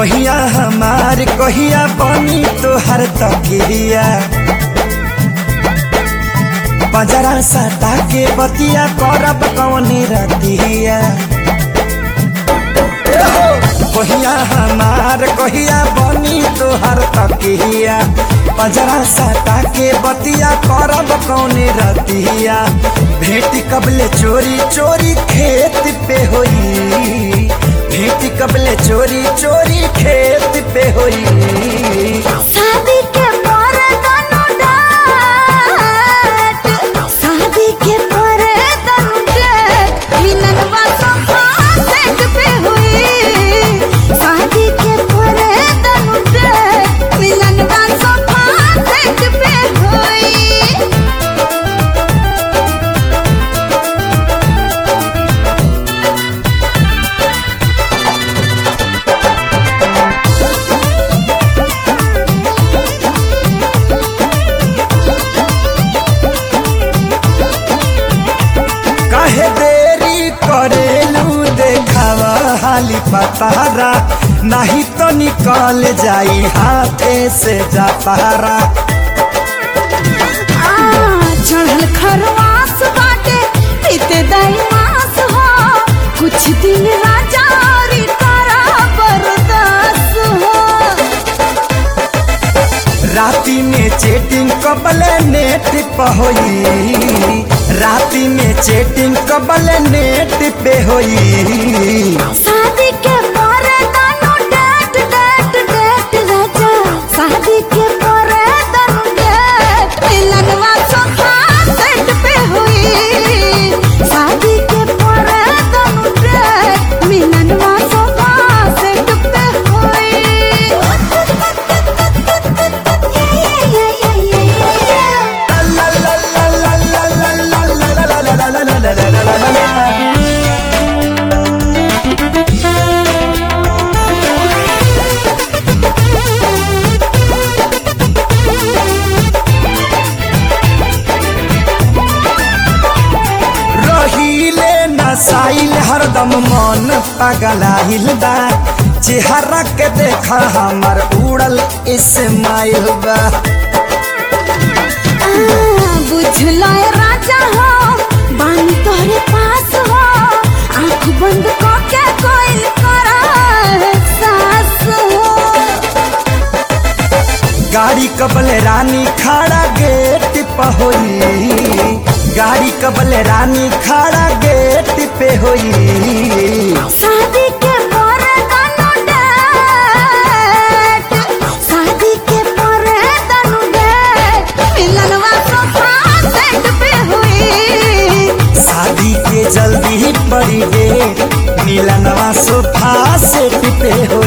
कहिया हमार कहिया बनी तोहर तकिया बजरा सटा के बतिया करब कौनी रतिया कहिया हमार कहिया बनी तोहर तकिया बजरा सटा के बतिया करब कौनी रतिया भेटी कबले चोरी चोरी खेत पे होई भेटी कबले चोरी चोरी खेत पे होई शादी के पर तनु डाट शादी के पर तनु डाट मिलन सोफा सेट पे हुई शादी के पर तनु डाट मिलन सोफा सेट पे हुई काहे देरी करेलू देखावा हाली पतारा नहीं तो निकल जाई हाथे से जा पारा आ, चढ़ल खरवास बाटे पीते दही मास हो कुछ दिन राजा री तारा बरदास हो राती में चेटिंग कबले नेट पे होई राती में चेटिंग कबले नेट पे होई शादी के पर दानो डेट डेट डेट राजा शादी के पर दानो डेट मिलनवा सोफा सेट पे हुई शादी के पर दानो डेट मिलनवा सोफा सेट पे हुई ला ला ला ला ला ला ला ला ला ला ला ला ला ला ला ला ला। रहीले नसाइल हरदम मन पगलाइल बा चेहरा के देखा हमर उड़ल इस्माइल बा बुझलो ए राजा हो बानी तोहरे पास हो आंख बंद करके कोई करा सास हो गाड़ी कबल रानी खाड़ा गेट पे होई गाड़ी कबल रानी खाड़ा गेट पे होई शादी के पर दानो डेट शादी के पर दानो डेट मिलनवा सोफा सेट पे हुई शादी के जल्दी ही पड़ी डेट मिलनवा सोफा सेट पे हो